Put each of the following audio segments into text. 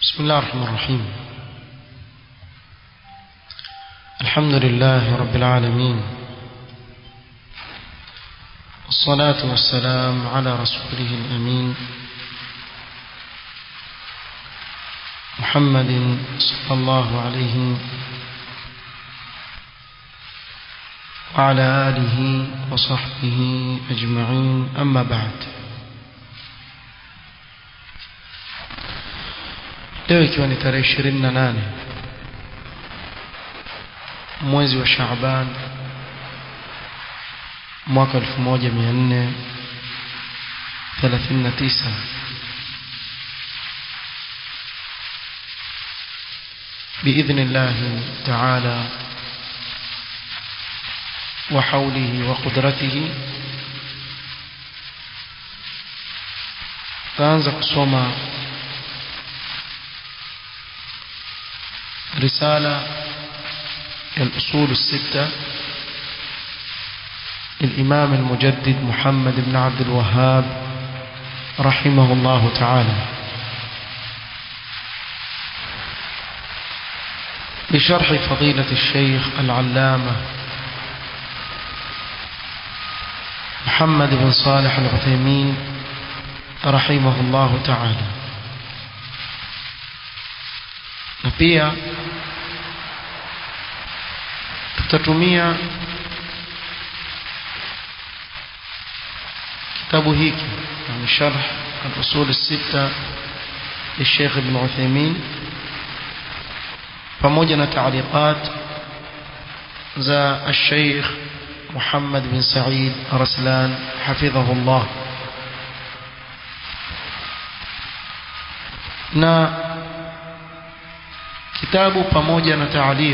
بسم الله الرحمن الرحيم الحمد لله رب العالمين والصلاة والسلام على رسوله الأمين محمد صلى الله عليه وعلى آله وصحبه أجمعين أما بعد leo ikiwa ni tarehe ishirini na nane mwezi wa Shaaban mwaka elfu moja mia nne thelathini na tisa بإذن الله تعالى وحوله وقدرته تانza kusoma رسالة الأصول الستة للإمام المجدد محمد بن عبد الوهاب رحمه الله تعالى بشرح فضيلة الشيخ العلامة محمد بن صالح العثيمين رحمه الله تعالى na pia tutatumia kitabu hiki yani sharh al-usul as-sita للشيخ ابن عثيمين pamoja na taaliqat za الشيخ محمد بن سعيد رسلان حفظه الله na kitabu pamoja na taaliq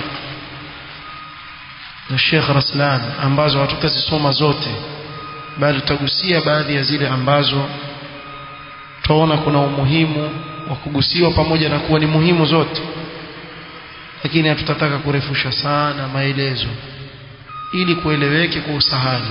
na Sheikh Raslan ambazo hatutazisoma zote bali tutagusia baadhi ya zile ambazo tunaona kuna umuhimu wa kugusiwa pamoja na kuwa ni muhimu zote lakini hatutataka kurefusha sana maelezo ili kueleweke kwa usahali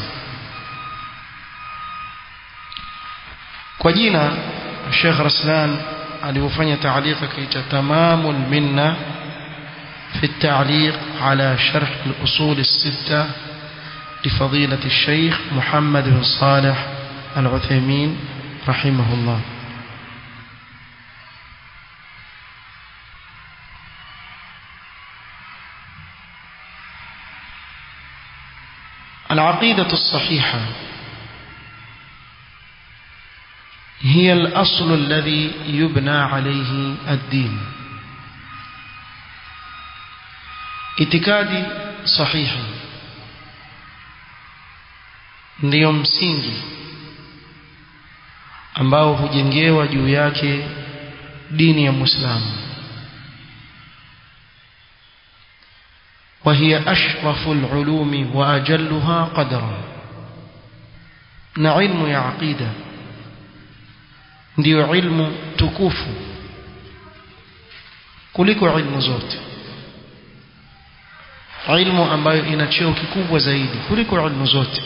kwa jina Sheikh Raslan alivyofanya taalika kaita tamamul minna في التعليق على شرح الأصول الستة لفضيلة الشيخ محمد بن صالح العثيمين رحمه الله العقيدة الصحيحة هي الأصل الذي يبنى عليه الدين itikadi sahihi ndiyo msingi ambao hujengewa juu yake dini ya Muislamu وهي أشرف العلوم وأجلها قدرا نعلم يا عقيدة ndio ilmu tukufu kuliko ilmu zote ilmu ambayo ina cheo kikubwa zaidi kuliko ilmu zote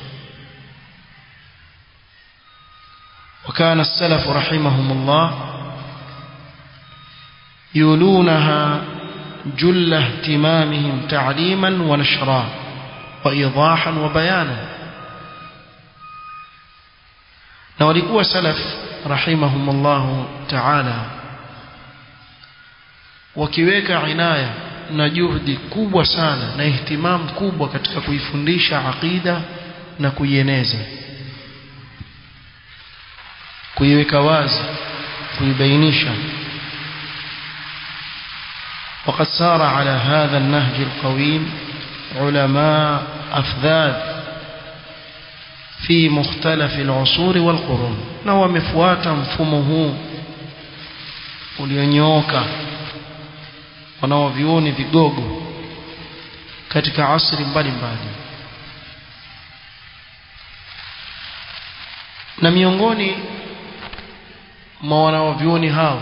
وكان السلف رحمهم الله يولونها جل اهتمامهم تعليما ونشرا وإيضاحا وبيانا na walikuwa salaf rahimahumullah ta'ala wakiweka inaya na juhudi kubwa sana na ihtimam kubwa katika kuifundisha aqida na kuieneza kuiweka wazi kuibainisha وقد سار على هذا النهج القويم علماء أفذاذ في مختلف العصور والقرون na wamefuata mfumo huu ulionyooka wanaovioni vigogo katika asri mbalimbali na miongoni mwa wanaovioni hao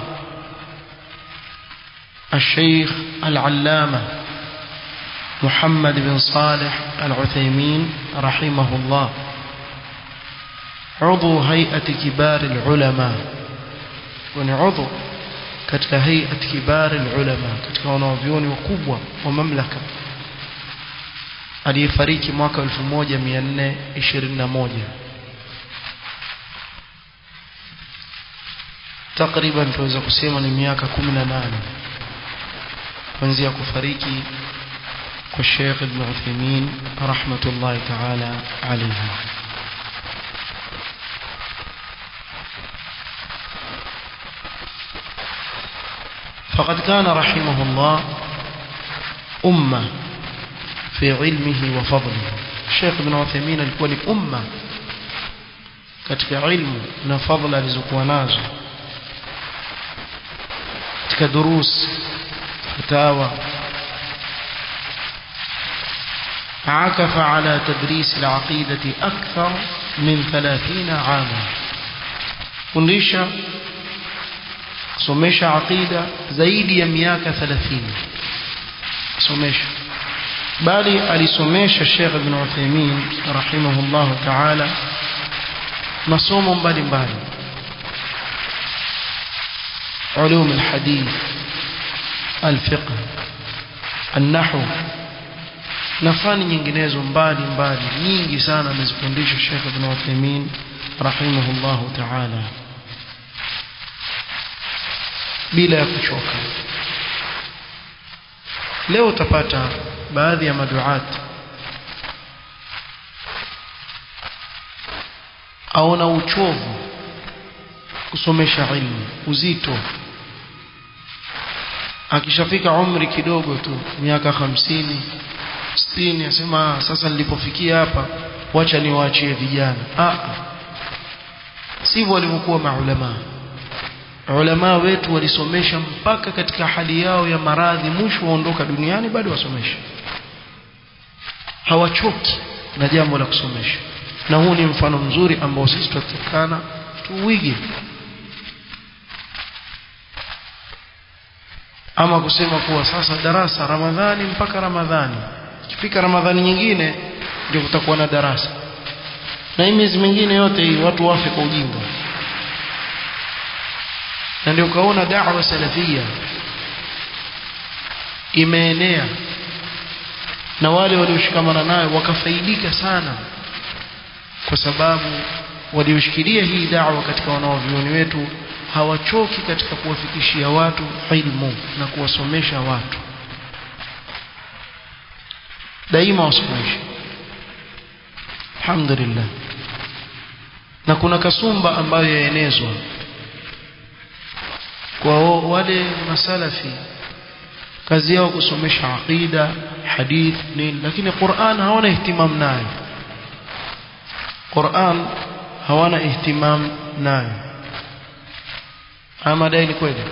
الشيخ العلامة محمد بن صالح العثيمين رحمه الله عضو هيئة كبار العلماء ونعضو katika hayat kibari ulama katika wanavyuoni wakubwa wa mamlaka aliyefariki mwaka 1421 takriban tunaweza kusema ni miaka 18 kuanzia kufariki kwa Sheikh Ibn Uthaymeen rahmatullahi ta'ala alayhi فقد كان رحمه الله أمة في علمه وفضله الشيخ ابن عثيمين alikuwa ni umma katika ilmu na fadhila alizokuwa nazo katika durus fatawa عكف على تدريس العقيدة أكثر من ثلاثين عاما fundisha kusomesha aqida zaidi ya miaka 30 somesha bali alisomesha Sheikh Ibn Uthaymeen rahimahullah ta'ala masomo mbalimbali علوم الحديث الفقه النحو na fani nyinginezo mbali mbali nyingi sana amezifundisha Sheikh Ibn Uthaymeen rahimahullah ta'ala bila ya kuchoka leo utapata baadhi ya maduat aona uchovu kusomesha ilmu uzito akishafika umri kidogo tu miaka hamsini sitini asema sasa nilipofikia hapa wacha niwaachie vijana ah sivyo walivyokuwa maulama ulama wetu walisomesha mpaka katika hali yao ya maradhi mwisho waondoka duniani bado wasomesha hawachoki na jambo la kusomesha na huu ni mfano mzuri ambao sisi tutatakana tuuige ama kusema kuwa sasa darasa ramadhani mpaka ramadhani ikifika ramadhani nyingine ndio kutakuwa na darasa na hii miezi mingine yote hii watu wafe kwa ujinga na ndio ukaona da'wa salafia imeenea na wale walioshikamana nayo wakafaidika sana kwa sababu walioshikilia hii da'wa katika wanaovioni wetu hawachoki katika kuwafikishia watu ilmu na kuwasomesha watu daima wasomeshe alhamdulillah na kuna kasumba ambayo yaenezwa kwa wale masalafi kazi yao kusomesha aqida hadith nini lakini Qur'an hawana ihtimam nayo Qur'an hawana ihtimam nayo ama dai ni kweli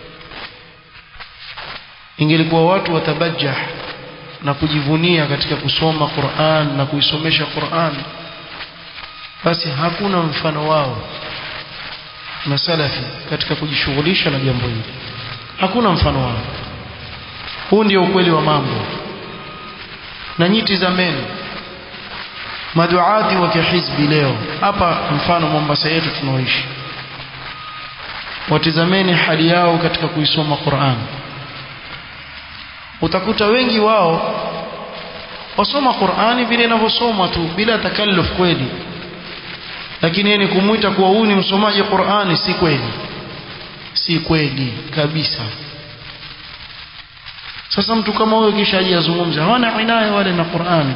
ingelikuwa watu watabajjah na kujivunia katika kusoma Qur'an na kuisomesha Qur'an basi hakuna mfano wao masalafi katika kujishughulisha na jambo hili hakuna mfano wao huu ndio ukweli wa mambo na nyiti za meno maduati wa kihizbi leo hapa mfano Mombasa yetu tunaoishi watizameni hali yao katika kuisoma Qur'an utakuta wengi wao wasoma Qur'ani vile inavyosomwa tu bila takalluf kweli lakini ni kumwita kuwa huyu ni msomaji Qur'ani si kweli si kweli kabisa sasa mtu kama huyo kisha aje azungumze hawana inaya wale na Qur'ani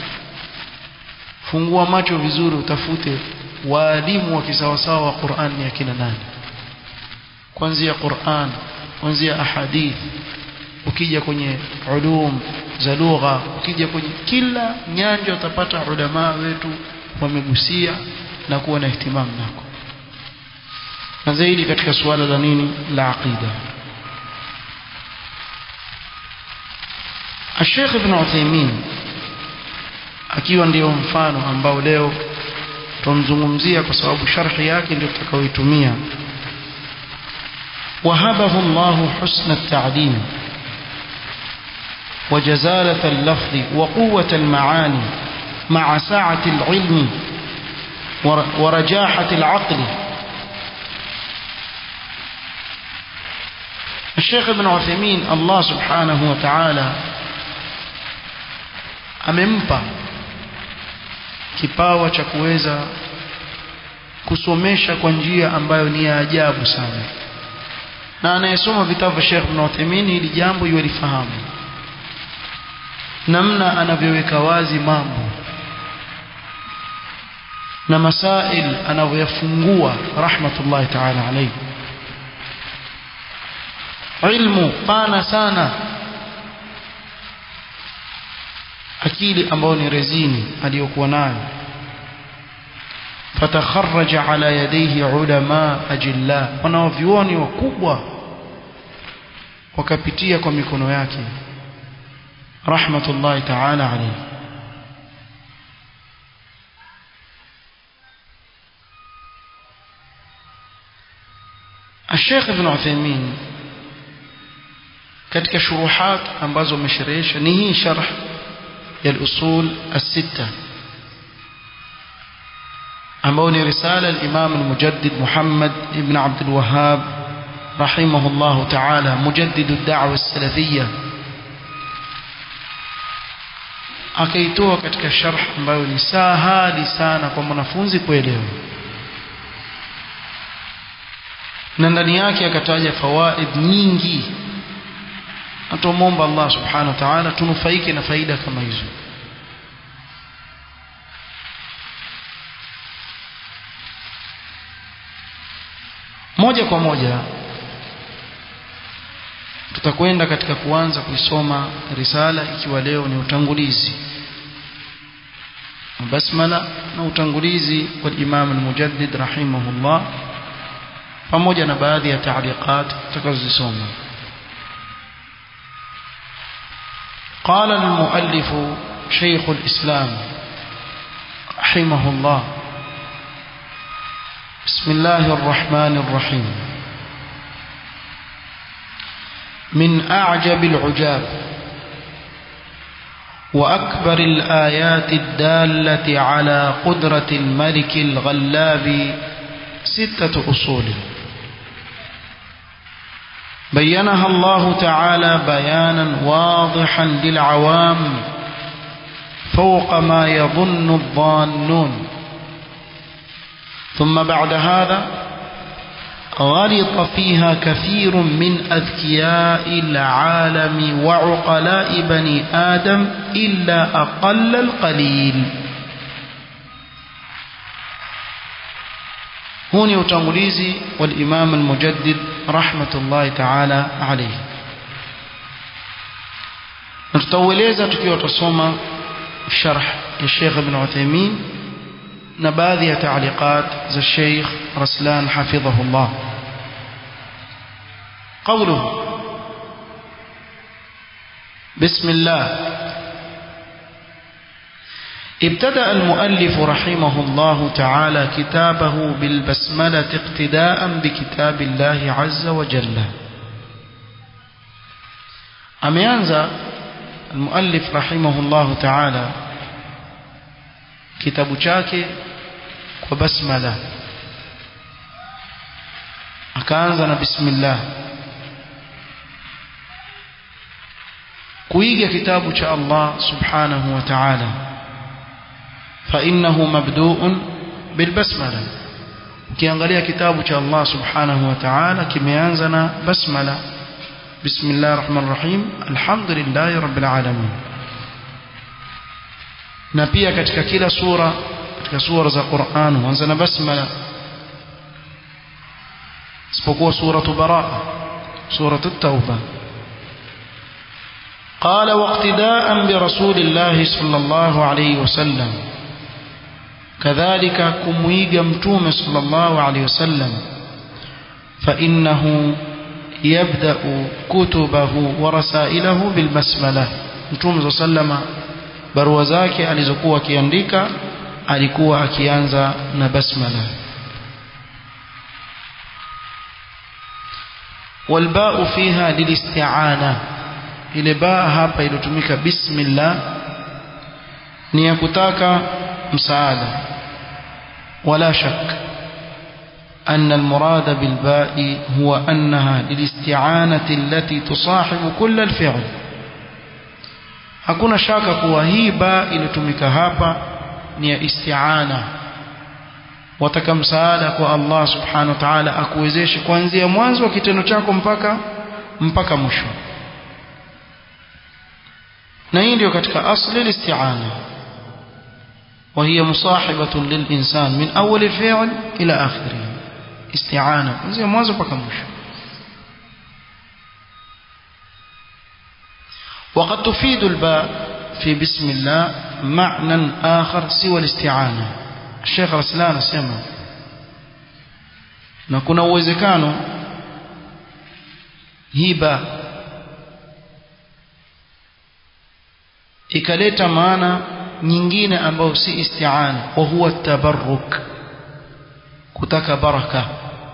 fungua macho vizuri utafute waalimu wa kisawasawa wa Qur'an ni akina nani kuanzia Qur'an kuanzia ahadith ukija kwenye ulum za lugha ukija kwenye kila nyanja utapata ulama wetu wamegusia na kuwa na ihtimam nako na zaidi katika suala la nini la aqida Sheikh Ibn Uthaymeen akiwa ndio mfano ambao leo tumzungumzia kwa sababu sharhi yake ndio tutakayoitumia وهبه الله حسن التعليم وجزالة اللفظ وقوة المعاني مع سعة العلم ورجاحة العقل الشيخ ابن عثيمين الله سبحانه وتعالى amempa kipawa cha kuweza kusomesha kwa njia ambayo ni ya ajabu sana na anayesoma vitabu vya Sheikh Ibn Uthaymeen hili jambo yulifahamu namna anavyoweka wazi mambo na masail anavyoyafungua rahmatullahi ta'ala alayhi ilmu pana sana akili ambayo ni rezini aliyokuwa nayo fatakharraja ala yadayhi ulama ajilla wanaovyuoni wakubwa wakapitia kwa mikono yake rahmatullahi ta'ala alayhi الشيخ ابن عثيمين katika shuruhat ambazo amesherehesha ni hii sharh ya al-usul as-sitta ambao ni risala al-Imam al-Mujaddid Muhammad ibn Abd al-Wahhab rahimahullah ta'ala mujaddid ad-da'wa as-salafiyya akaitoa katika sharh ambayo ni sahali sana kwa mwanafunzi kuelewa na ndani yake akataja fawaid nyingi atomomba Allah subhanahu wa ta'ala tunufaike na faida kama hizo moja kwa moja tutakwenda katika kuanza kuisoma risala ikiwa leo ni utangulizi basmala na utangulizi wa Imam al-Mujaddid rahimahullah pamoja na baadhi ya taaliqat tutakazosoma قال المؤلف شيخ الإسلام رحمه الله بسم الله الرحمن الرحيم من أعجب العجاب وأكبر الآيات الدالة على قدرة الملك الغلاب ستة أصول بينها الله تعالى بيانا واضحا للعوام فوق ما يظن الظانون ثم بعد هذا غلط فيها كثير من أذكياء العالم وعقلاء بني آدم إلا أقل القليل هوني وتنغليزي والإمام المجدد رحمة الله تعالى عليه نتطوليزا تكيو تصوم شرح الشيخ ابن عثيمين نباذي تعليقات ذا الشيخ رسلان حفظه الله قوله بسم الله ابتدأ المؤلف رحمه الله تعالى كتابه بالبسملة اقتداء بكتاب الله عز وجل أميانزا المؤلف رحمه الله تعالى kitabu chake kwa basmala akaanza na bismillah kuiga kitabu cha Allah subhanahu wa ta'ala fa innahu mabdu'un bil basmala ukiangalia kitabu cha Allah subhanahu wa ta'ala kimeanza na basmala bismillahir rahmanir rahim alhamdulillahi rabbil alamin na pia katika kila sura katika sura za Qur'an huanza na basmala isipokuwa suratu baraa suratu tauba قال واقتداء برسول الله صلى الله عليه وسلم كذلك كمويغ متوم صلى الله عليه وسلم فإنه يبدأ كتبه ورسائله بالبسملة متوم صلى الله عليه وسلم barua zake alizokuwa akiandika alikuwa akianza na basmala والباء فيها للاستعانة ile baa hapa iliyotumika bismillah ni ya kutaka msaada wala shak أن المراد بالباء هو أنها للاستعانة التي تصاحب كل الفعل hakuna shaka kuwa hii ba iliyotumika hapa ni ya isti'ana wataka msaada kwa Allah subhanahu wa ta'ala akuwezeshe kuanzia mwanzo wa kitendo chako mpaka mpaka mwisho na hii ndio katika asli al-isti'ana وهي مصاحبة للإنسان من أول الفعل إلى آخره استعانة kuanzia mwanzo mpaka mwisho وقد تفيد الباء في بسم الله معنى آخر سوى الاستعانة الشيخ رسلان سمع na kuna uwezekano hiba ikaleta maana nyingine ambayo si isti'ana wa huwa tabarruk kutaka baraka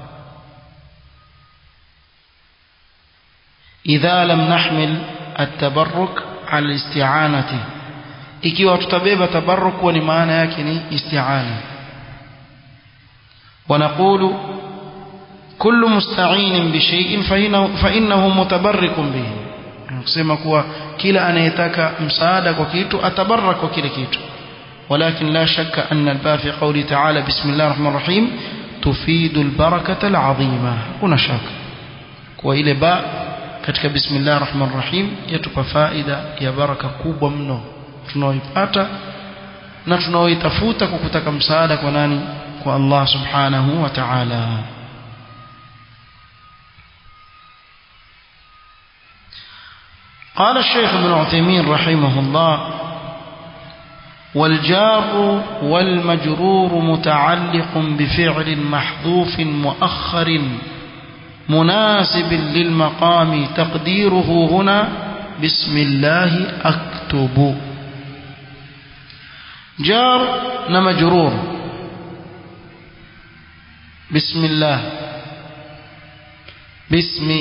idha lam nahmil التبرك على الاستعانة ikiwa tutabeba tabarruk kwa ni maana yake ni isti'ana ونقول كل مستعين بشيء فإنه, فإنه متبرك به kusema kuwa kila anayetaka msaada kwa kitu atabarrak kwa kile kitu ولكن لا شك أن الباء في قوله تعالى بسم الله الرحمن الرحيم تفيد البركة العظيمة هنا شك وإلى باء katika bismillah rahman rahim yatupa faida ya baraka kubwa mno tunaoipata na tunaoitafuta kwa kutaka msaada kwa nani kwa Allah subhanahu wa ta'ala قال الشيخ ابن عثيمين رحمه الله والجار والمجرور متعلق بفعل محذوف مؤخر مناسب للمقام تقديره هنا بسم الله أكتب جار نمجرور بسم الله بسم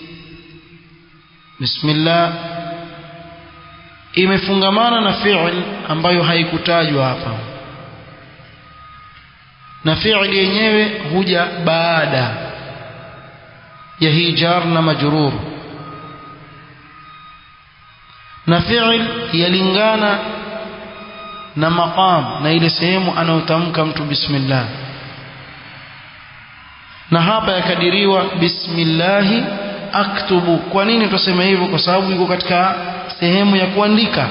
بسم الله imefungamana na fi'l ambayo haikutajwa hapa na fi'l yenyewe huja baada ya hii jar na majrur na fi'l yalingana na maqam na ile sehemu anayotamka mtu bismillah na hapa yakadiriwa bismillahi aktubu kwa nini tuseme hivyo kwa sababu iko katika sehemu ya kuandika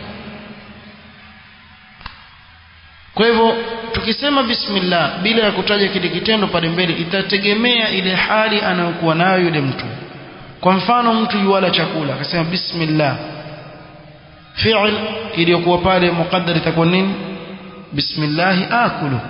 kwa hivyo tukisema bismillah bila ya kutaja kile kitendo pale mbele itategemea ile hali anayokuwa nayo yule mtu kwa mfano mtu yuwala chakula akasema bismillah fi'l iliyokuwa pale muqaddar itakuwa nini bismillah akulu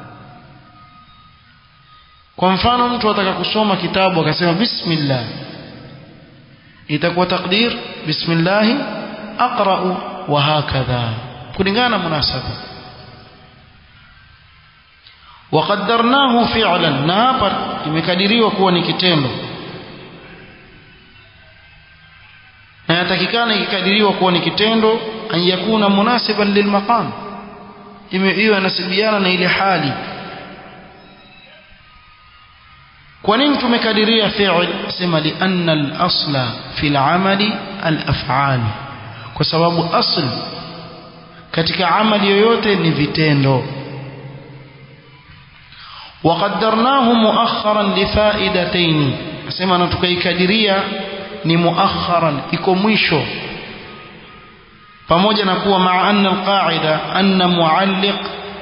kwa mfano mtu ataka kusoma kitabu akasema bismillah itakuwa takdir bismillah aqra'u wa hakadha kulingana na munasaba وقدرناه فعلا na hapa imekadiriwa kuwa ni kitendo na yatakikana ikikadiriwa kuwa ni kitendo an yakuna munasiban lilmaqam hiyo inasibiana na ile hali kwa nini tumekadiria fi'l sema li anna al-asla fi al-amali al-af'al kwa sababu asl katika amali yoyote ni vitendo وقدرناه مؤخرا لفائدتين asema na tukaikadiria ni muakharan iko mwisho pamoja na kuwa maa anna alqaida anna mualliq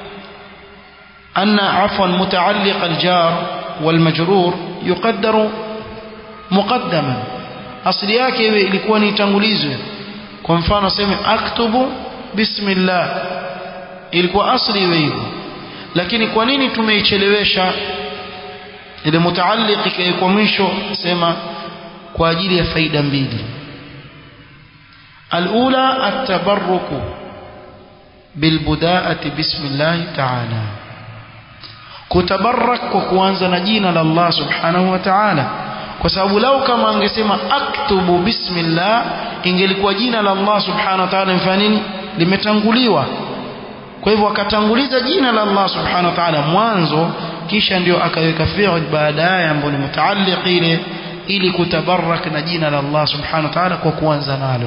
anna afwan mutaalliq aljar والمجرور يقدر مقدما asili yake iwe ilikuwa ni itangulizwe kwa mfano sema aktubu bismillah ilikuwa asli iwe hivyo lakini kwa nini tumeichelewesha ile mutaalliq ikaekwa mwisho sema kwa ajili ya faida mbili alula atabarruku bilbudaati bismillah ta'ala kutabarak kwa kuanza na jina la Allah subhanahu wa ta'ala kwa sababu lau kama angesema aktubu bismillah ingelikuwa jina la Allah subhanahu wa ta'ala mfano nini limetanguliwa kwa hivyo akatanguliza jina la Allah subhanahu wa ta'ala mwanzo kisha ndio akaweka fi'l baadaye ambayo ni mutaalliq ile ili kutabarak na jina la Allah subhanahu wa ta'ala kwa kuanza nalo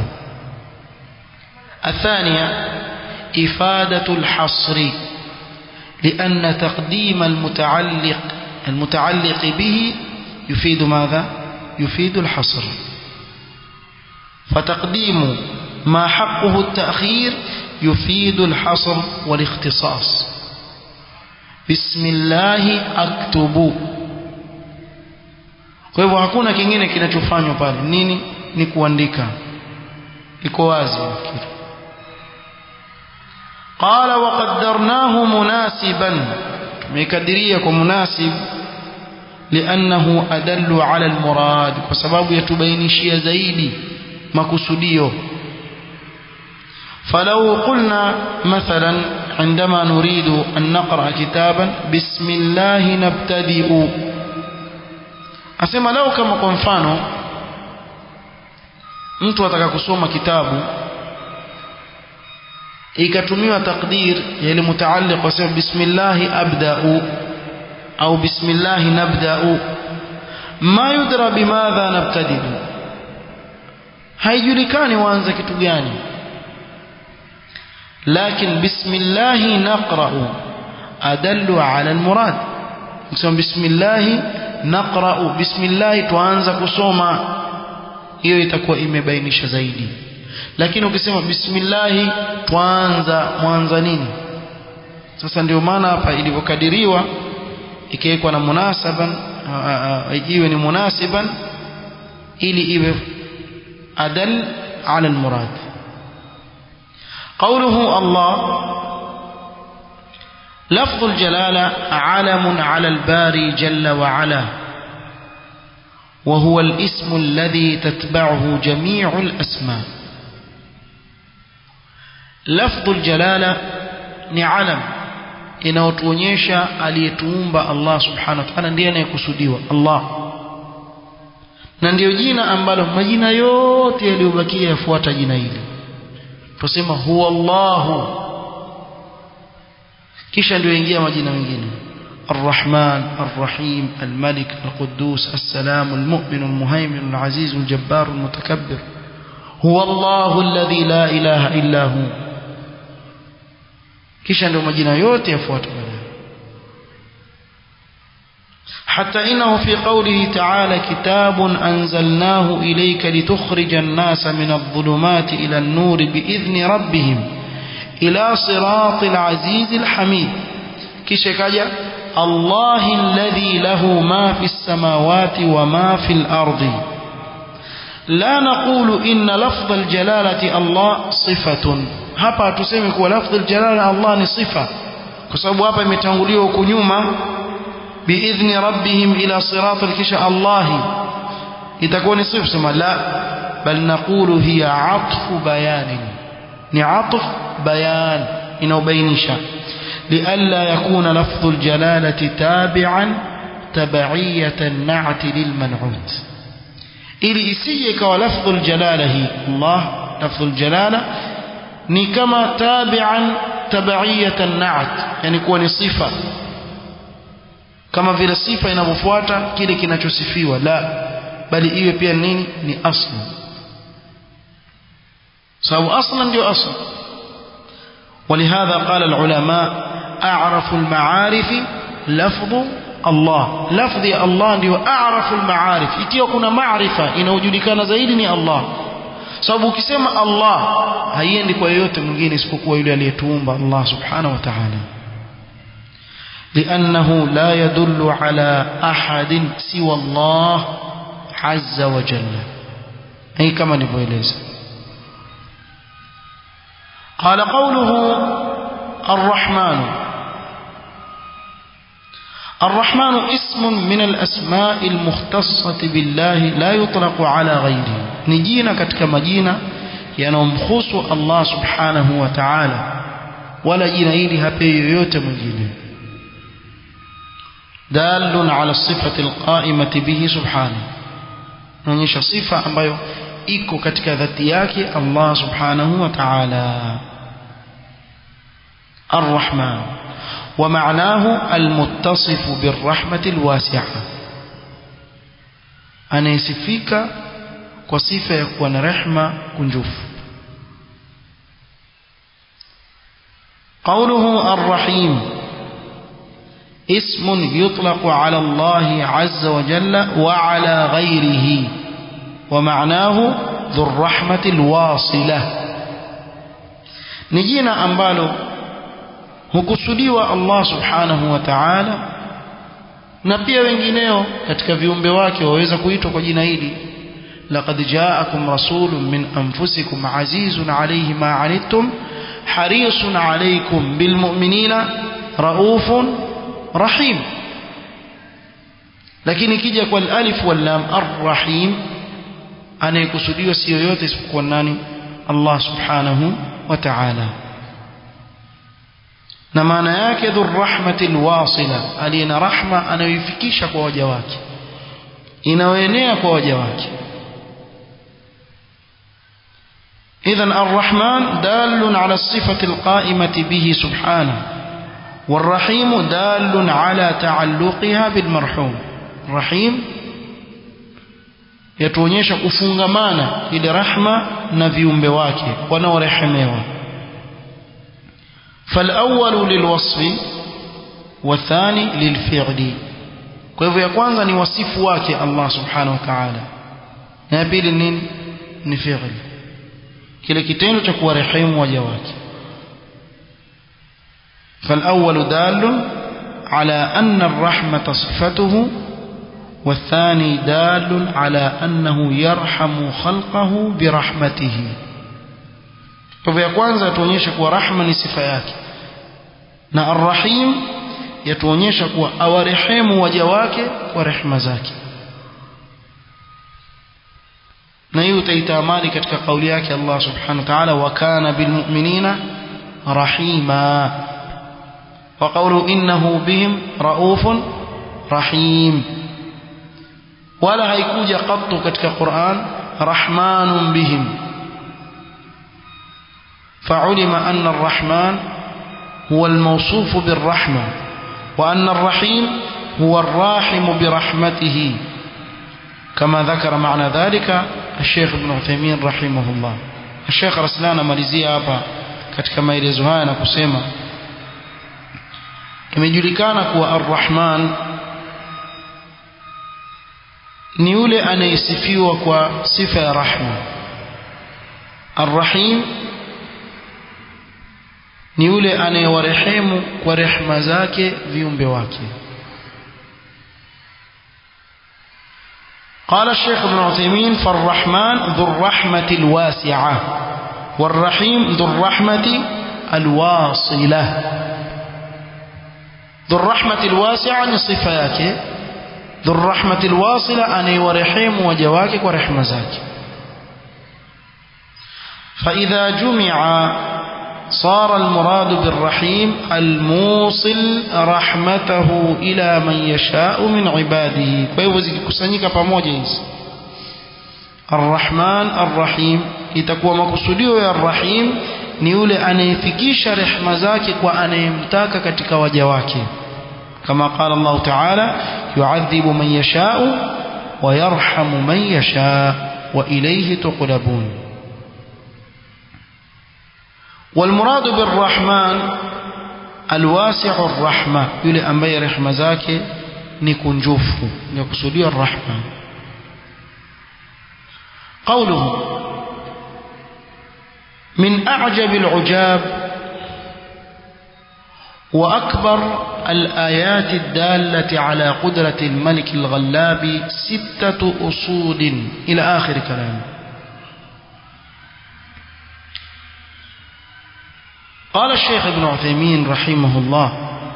الثانية إفادة الحصر لأن تقديم المتعلق المتعلق به يفيد ماذا يفيد الحصر فتقديم ما حقه التأخير يفيد الحصر والاختصاص بسم الله أكتب kwa hivyo hakuna kingine kinachofanywa pale nini ni kuandika iko wazi nafikiri qala wa qaddarnahu munasiban tumekadiria kwa munasib liannahu adallu ala almurad kwa sababu yatubainishia zaidi makusudio فلو قلنا مثلا عندما نريد أن نقرأ كتابا بسم الله نبتدئ أسمى لو كما كنفانو mtu ataka kusoma kitabu ikatumiwa takdir ya ile mutaalliq wasema bismillah abda'u au bismillah nabda'u ma yudra bimadha nabtadi'u haijulikani waanze kitu gani لكن بسم الله نقرأ أدل على المراد نسمى بسم الله نقرأ بسم الله tuanza kusoma hiyo itakuwa imebainisha zaidi lakini ukisema bismillah tuanza mwanza nini sasa ndio maana hapa ilivyokadiriwa ikiwekwa na munasaban iwe ni munasiban ili iwe adal ala almurad قوله الله لفظ الجلالة علم على الباري جل وعلا وهو الاسم الذي تتبعه جميع الأسماء لفظ الجلالة نعلم inayotuonyesha aliyetuumba Allah subhanahu wa ta'ala ndiye anayekusudiwa Allah na ndiyo jina ambalo majina yote yaliyobakia yafuata jina hili tusema huwa Allahu kisha ndio ingia majina mengine الرحمن الرحيم الملك القدوس السلام المؤمن المهيمن العزيز الجبار المتكبر هو الله الذي لا إله إلا هو kisha ndio majina yote yafuata حتى إنه في قوله تعالى كتاب أنزلناه إليك لتخرج الناس من الظلمات إلى النور بإذن ربهم إلى صراط العزيز الحميد كشكاجة الله الذي له ما في السماوات وما في الأرض لا نقول إن لفظ الجلالة الله صفة hapa tuseme kuwa lafdhi aljalala Allah ni sifa kwa sababu hapa imetanguliwa huko nyuma biidhni rabbihim ila siratal kisha Allah itakuwa ni sifa sema la bal naqulu hiya atfu bayanin ni atf bayan inaubainisha لئلا يكون لفظ الجلالة تابعا تبعية النعت للمنعوت ili isije ikawa lafdhu aljalala hii Allah lafdhu aljalala ni kama tabi'an tabaiyatan na'at yani kuwa ni sifa kama vile sifa inavyofuata kile kinachosifiwa la bali iwe pia nini ni asli sababu aslan ndio asli ولهذا قال العلماء أعرف المعارف لفظ الله لفظ الله ndio أعرف المعارف ikiwa kuna maarifa inayojulikana zaidi ni Allah sababu ukisema Allah haiendi kwa yeyote mwingine isipokuwa yule aliyetuumba Allah subhanahu wa ta'ala لأنه لا يدل على أحد سوى الله عز وجل أي كما نبويلز قال قوله الرحمن الرحمن اسم من الأسماء المختصة بالله لا يطلق على غيره نجينا كتك مجينا ينمخص الله سبحانه وتعالى ولا جينا إلي هبي يوت مجينا دال على الصفة القائمة به سبحانه نonyesha sifa ambayo iko katika dhati yake Allah subhanahu wa ta'ala الرحمن ومعناه المتصف بالرحمة الواسعة anayesifika kwa sifa ya kuwa na rehma kunjufu قوله الرحيم اسم يطلق على الله عز وجل وعلى غيره ومعناه ذو الرحمة الواصلة نجينا أنبالو hukusudiwa Allah subhanahu wa ta'ala na pia wengineo katika viumbe wake waweza kuitwa kwa jina hili laqad ja'akum rasulun min anfusikum azizun alayhi ma anittum harisun alaykum bilmu'minina raufun rahim lakini kija kwa alif wal lam arrahim anayekusudiwa si yoyote isipokuwa nani Allah subhanahu wa ta'ala na maana yake dhurrahmati alwasila aliyena rahma anayoifikisha kwa waja wake inayoenea kwa waja wake إذا الرحمن دال على الصفة القائمة به سبحانه والرحيم دال على تعلقها بالمرحوم الرحيم yatuonyesha kufungamana ile rahma na viumbe wake wanaorehemewa فالأول للوصف والثاني للفعل kwa hivyo ya kwanza ni wasifu wake Allah subhanahu wa ta'ala na ya pili nini ni fi'l kile kitendo cha kuwarehemu waja wake فالأول دال على أن الرحمة صفته والثاني دال على أنه يرحم خلقه برحمته kwa ya kwanza yatuonyesha kuwa rahma ni sifa yake na arrahim yatuonyesha kuwa awarehemu waja wake kwa rehema zake na hii utaitamani katika kauli yake Allah subhanahu wa ta'ala wa kana bilmu'minina rahima wa qawlu innahu bihim raufun rahim wala haikuja qattu katika Qur'an rahmanun bihim فعلم أن الرحمن هو الموصوف بالرحمة وأن الرحيم هو الراحم برحمته كما ذكر معنى ذلك الشيخ ابن عثيمين رحمه الله الشيخ رسلان مalizia hapa katika maelezo haya na kusema imejulikana kuwa arrahman ni yule anayesifiwa kwa sifa ya rahma arrahim ni yule anayewarehemu kwa rehema zake viumbe wake قال الشيخ ابن عثيمين فالرحمن ذو الرحمة الواسعة والرحيم ذو الرحمة الواصلة ذو الرحمة الواسعة صفاك ذو الرحمة الواصلة أن يورحم وجواك ورحمة ذاك فإذا جمع صار المراد بالرحيم الموصل رحمته إلى من يشاء من عباده kwa hivyo zikikusanyika pamoja hizi Ar-Rahman Ar-Rahim itakuwa makusudio ya Ar-Rahim ni yule anayefikisha rehema zake kwa anayemtaka katika waja wake kama qala Allah Ta'ala yu'adhibu man yasha'u wa yarhamu man yasha' wa ilayhi tuqlabun والمراد بالرحمن الواسع الرحمة يلي أمبي رحمة ذاك نكون جوفه يقصدي الرحمة قوله من أعجب العجاب وأكبر الآيات الدالة على قدرة الملك الغلاب ستة أصول إلى آخر كلامه قال الشيخ ابن عثيمين رحمه الله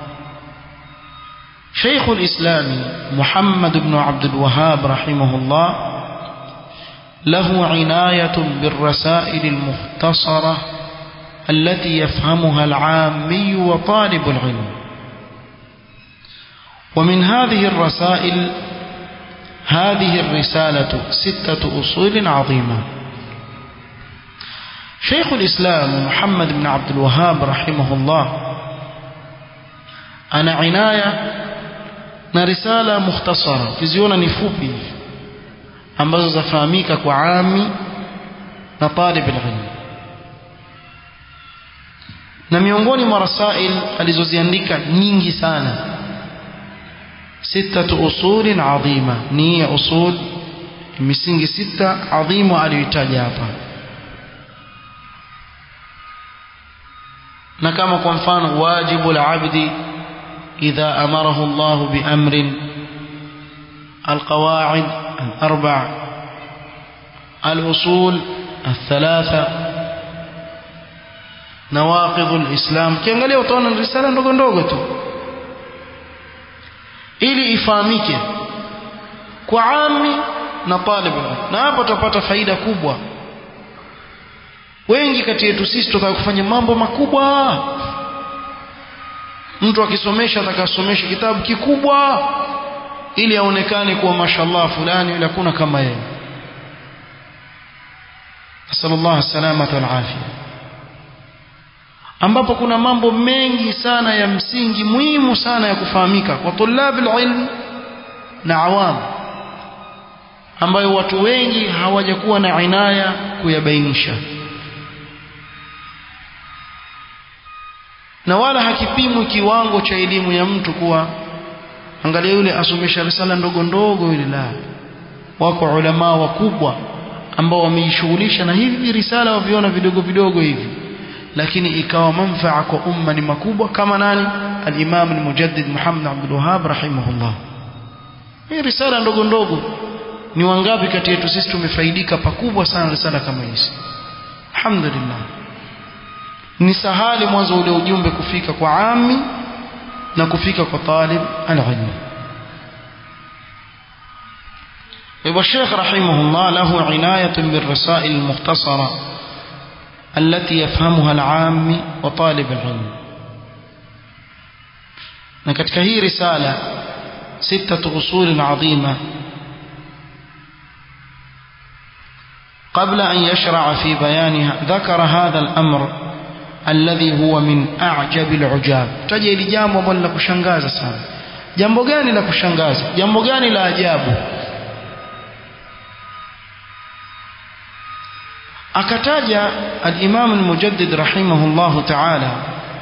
شيخ الإسلام محمد بن عبد الوهاب رحمه الله له عناية بالرسائل المختصرة التي يفهمها العامي وطالب العلم ومن هذه الرسائل هذه الرسالة ستة أصول عظيمة شيخ الإسلام محمد بن عبد الوهاب رحمه الله ana inaya na risala mukhtasara ukiziona ni fupi hivi ambazo zafahamika kwa ami na talib alilm na miongoni mwa rasail alizoziandika nyingi sana sittatu usulin adhima ni ya usul misingi sita adhimu aliyoitaja hapa na kama kwa mfano wajibu al-abdi idha amarahu Allah bi amrin القواعد الأربع الأصول الثلاثة نواقض الإسلام kiangalia utaona risala ndogo ndogo tu ili ifahamike kwa ami na talib na hapo tutapata faida kubwa wengi kati yetu sisi tutaka kufanya mambo makubwa mtu akisomesha atakasomesha kitabu kikubwa ili aonekane kuwa mashallah fulani yule hakuna kama yeye sallallahu salamata wal afia ambapo kuna mambo mengi sana ya msingi muhimu sana ya kufahamika kwa tulabil ilm na awam ambayo watu wengi hawajakuwa na inaya kuyabainisha na wala hakipimwi kiwango cha elimu ya mtu kuwa angalia yule asomesha risala ndogo ndogo yule la wako ulama wakubwa ambao wamejishughulisha na hivi risala waviona vidogo vidogo hivi lakini ikawa manfaa kwa umma ni makubwa kama nani al-Imam al-Mujaddid Muhammad Abdul Wahhab rahimahullah hii risala ndogo ndogo ni wangapi kati yetu sisi tumefaidika pakubwa sana risala kama hizi alhamdulillah ni sahali mwanzo ule ujumbe kufika kwa ami na kufika kwa talib al-ilm يبقى الشيخ رحمه الله له عناية بالرسائل المختصرة التي يفهمها العام وطالب العلم نكتك هي رسالة ستة أصول عظيمة قبل أن يشرع في بيانها ذكر هذا الأمر الذي هو من أعجب العجاب تجي لجامbo ambalo la kushangaza sana jambo gani la kushangaza jambo gani la ajabu akataja al-Imam al-Mujaddid rahimahullah ta'ala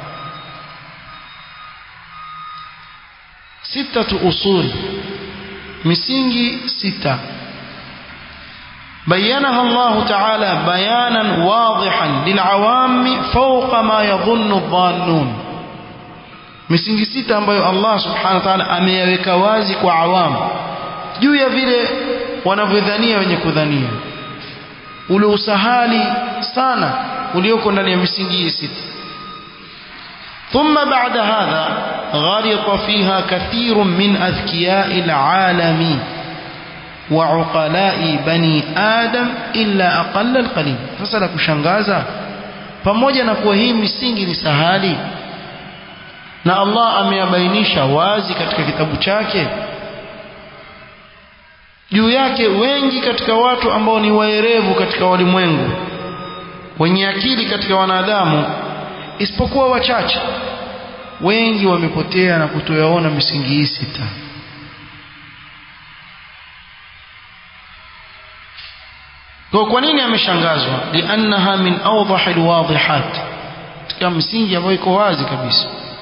sitatu usul misingi sita بينها الله تعالى بيانا واضحا للعوام فوق ما يظن الظانون misingi sita ambayo Allah subhanahu wa ta'ala ameyaweka wazi kwa awamu juu ya vile wanavyodhania wenye kudhania ule usahali sana ulioko ndani ya misingi hii sita ثم بعد هذا غرق فيها كثير من أذكياء العالم وعقلاء بني آدم إلا أقل القليل sasa kushangaza pamoja na kuwa hii misingi ni sahali na Allah ameyabainisha wazi katika kitabu chake juu yake wengi katika watu ambao ni waerevu katika walimwengu wenye akili katika wanadamu isipokuwa wachache wengi wamepotea na kutoyaona misingi hii sita kwa kwa nini ameshangazwa liannaha min awdahi alwadihat katika msingi ambayo iko wazi kabisa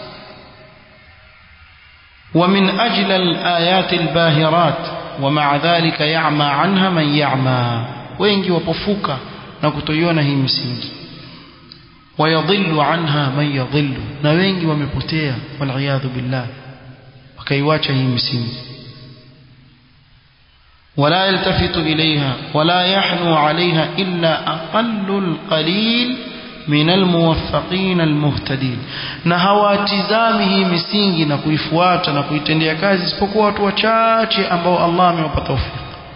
ومن أجل الآيات الباهرات ومع ذلك يعمى عنها من يعمى wengi wapofuka na kutoiona hii misingi wayadhillu anha man yadhillu na wengi wamepotea waliyadhu billah wakaiwacha hii misingi ولا يلتفت إليها ولا يحنو عليها إلا أقل القليل من الموفقين المهتدين na hawatizami hii misingi na kuifuata na kuitendea kazi isipokuwa watu wachache ambao Allah amewapa tawfik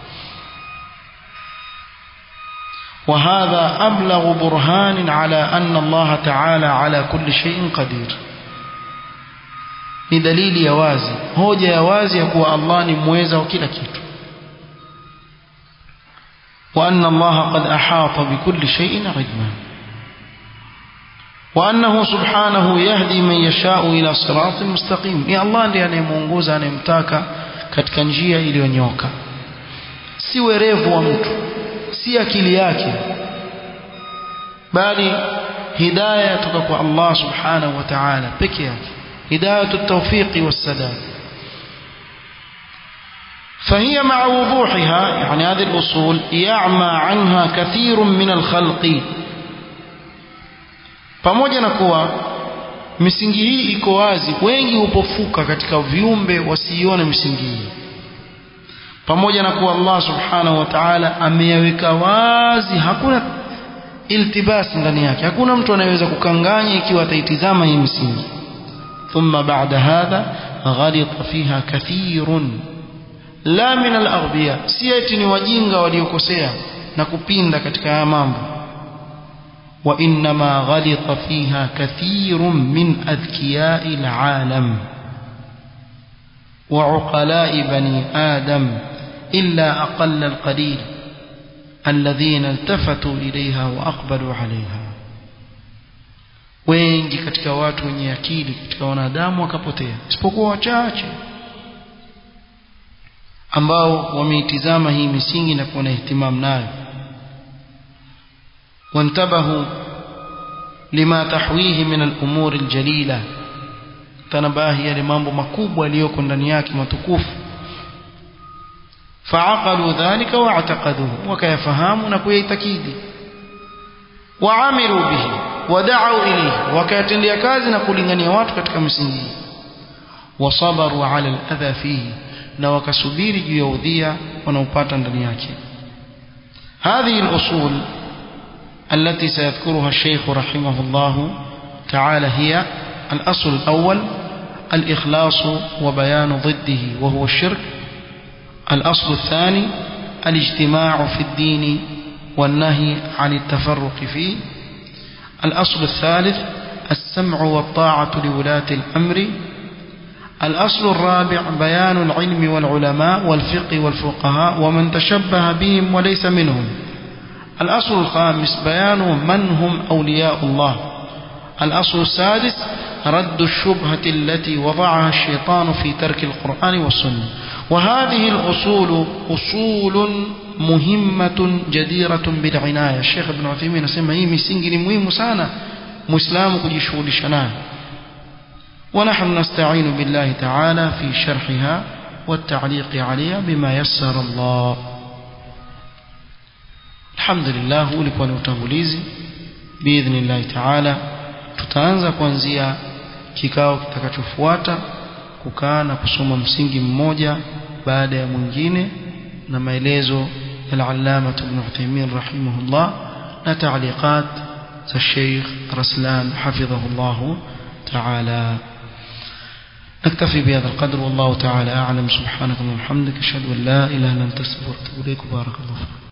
وهذا أبلغ برهان على أن الله تعالى على كل شيء قدير ni dalili ya wazi hoja ya wazi ya kuwa Allah ni mweza wa kila kitu وأن الله قد أحاط بكل شيء علما وأنه سبحانه يهدي من يشاء إلى صراط مستقيم يا الله ndiye anayemuongoza anayemtaka katika njia iliyonyoka si werevu wa mtu si akili yake bali hidayah kutoka kwa Allah subhanahu wa ta'ala peke yake hidayatu at-tawfiq was-sadad فهي مع وضوحها يعني هذه الأصول يعمى عنها كثير من الخلق pamoja na kuwa misingi hii iko wazi wengi hupofuka katika viumbe wasiione misingi hii pamoja na kuwa Allah subhanahu wa ta'ala ameyaweka wazi hakuna iltibasi ndani yake hakuna mtu anayeweza kukanganya ikiwa ataitizama hii misingi thumma ba'da hadha ghalita fiha kathirun la min al-aghbiya si eti ni wajinga waliokosea na kupinda katika haya mambo wa inma ghalita fiha kathirun min adhkiyai al-alam wa uqala'i bani adam illa aqalla al-qalil alladhina iltafatu ilayha wa aqbalu 'alayha wengi katika watu wenye akili katika wanadamu wakapotea isipokuwa wachache ambao wameitizama hii misingi na kuwa na ihtimam nayo wantabahu lima tahwihi min al-umuri al-jalila tanabahi yale mambo makubwa yaliyoko ndani yake matukufu faaqalu dhalika wa'taqaduhu wakayafahamu na kuyaitakidi waamilu bihi wada'u ilayhi wakayatendea kazi na kulingania watu katika misingi wasabaru ala al-adha fihi na wakasubiri juu ya udhia wanaopata ndani yake هذه الأصول التي سيذكرها الشيخ رحمه الله تعالى هي الأصل الأول الإخلاص وبيان ضده وهو الشرك الأصل الثاني الاجتماع في الدين والنهي عن التفرق فيه الأصل الثالث السمع والطاعة لولاة الأمر الأصل الرابع بيان العلم والعلماء والفقه والفقهاء ومن تشبه بهم وليس منهم الأصل الخامس بيان من هم أولياء الله الأصل السادس رد الشبهة التي وضعها الشيطان في ترك القرآن والسنة وهذه الأصول أصول مهمة جديرة بالعناية الشيخ ابن عثيمين سمى هي مسنجل مهم سانا مسلم كجشول شناه ونحن نستعين بالله تعالى في شرحها والتعليق عليها بما يسر الله الحمد لله ulikuwa ni utangulizi biidhnillahi taala tutaanza kuanzia kikao kitakachofuata kukaa na kusoma msingi mmoja baada ya mwingine na maelezo ya al-allama ibn Uthaymeen rahimahullah na taaliqat za Sheikh Raslan hafidhahullah تعالى نكتفي بهذا القدر والله تعالى أعلم سبحانك اللهم وبحمدك أشهد أن لا إله إلا أنت أستغفرك وأتوب إليك بارك الله فيك